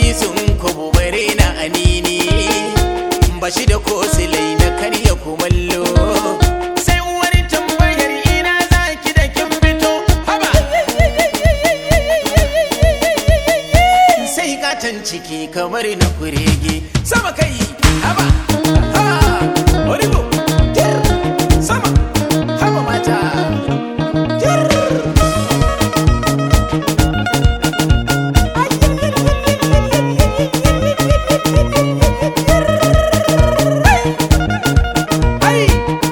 sun kubu bare na anini ba shi da ko silai na karya kumallo sai uwar tambayar ina zaki da kin fito haba sai katon ciki kamar na kurege sama kai haba ha oribo tir sama haba mata tir ai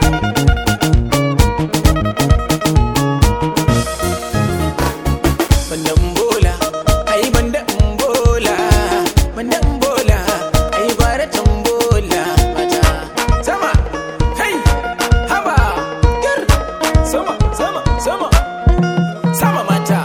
banda bola ai banda bola banda bola ai gwara tambola mata sama kai haba gar sama sama sama sama mata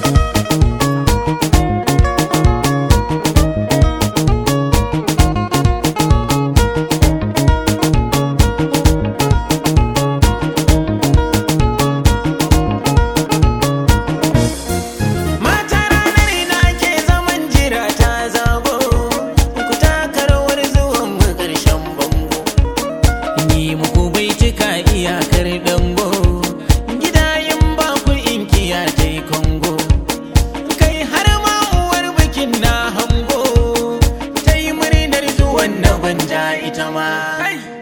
Mata ranar ina ke zaman jira ta zago ku taka rawar zuwan mu ƙarshen bango Yi muku bai cika iyakar dango Gida yin ba ku inkiya ta yi kongo Kai har ma uwar bikin na hango Ta yi murnar zuwan na gwanja ita ma